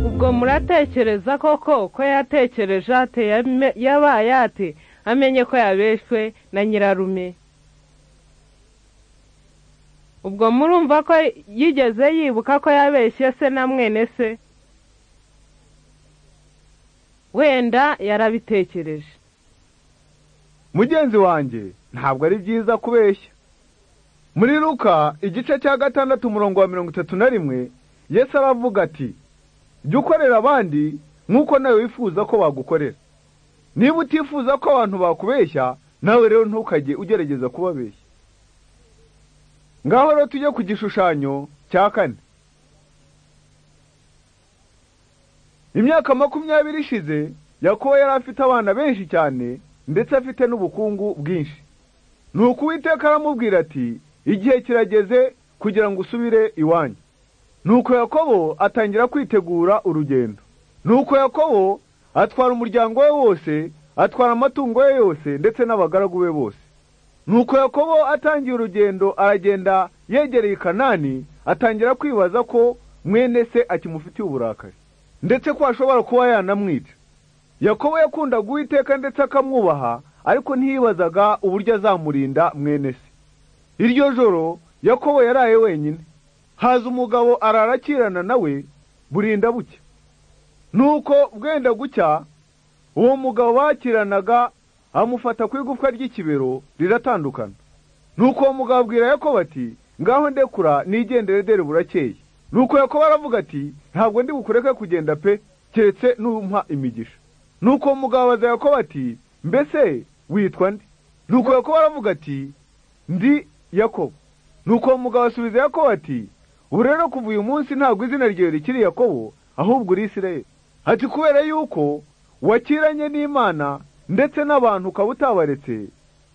ubwo muratekereza koko ko yatekereje ate yabaye ate amenye ko yabeshwe na nyirarume ubwo murumva ko yigeze yibuka ko yabeshye se na mwene se wenda yarabitekereje mugenzi wanjye ntabwo ari byiza kubeshya muri ruka igice cya gatandatu umurongo wa mirongo itatu na rimwe yesu aravuga ati jya ukorera abandi nk'uko nawe wifuza ko bagukorera niba utifuza ko abantu bakubeshya nawe rero ntukajye ugerageza kubabeshya ngaho rero tujye ku gishushanyo cya kane imyaka makumyabiri ishize yakobo yari afite abana benshi cyane ndetse afite n'ubukungu bwinshi ni uko uwiteka aramubwira ati igihe kirageze kugira ngo usubire iwanyu ni uko yakobo atangira kwitegura urugendo ni uko yakobo atwara umuryango we wose atwara amatungo ye yose ndetse n'abagaragu be bose ni uko yakobo atangiye urugendo aragenda yegereye kanani atangira kwibaza ko mwene se akimufitiye uburakari ndetse ko ashobora kuba yanamwica yakobo yakundaga uwiteka ndetse akamwubaha ariko ntiyibazaga uburyo azamurinda mwene se iryo joro yakobo yaraye wenyine haza umugabo ararakirana nawe burinda bucya nuko bwenda gucya uwo mugabo bakiranaga amufata ku igufwa ry'ikibero riratandukana nuko uwo mugabo abwira yakobo ati ngaho ndekura nigendere dore burakeye nuko yakobo aravuga ati ntabwo ndi bukureke kugenda pe keretse n'umpa imigisha nuko mugabo abaza yakobo ati mbese witwa nde nuko yakobo aravuga ati ndi yakobo nuko mugabo asubiza yakobo ati ubu rero kuva uyu munsi ntabwo izina ryawe rikiri yakobo ahubwo uri isirayeli ati kubera yuko wakiranye n'imana ndetse n'abantu ukaba utabaretse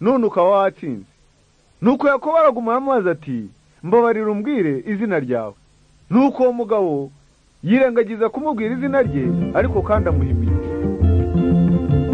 none ukaba watsinze nuko yakobo aragumana amazi ati mbabarira umbwire izina ryawe nuko uwo mugabo yirengagiza kumubwira izina rye ariko kandi amuha imigisha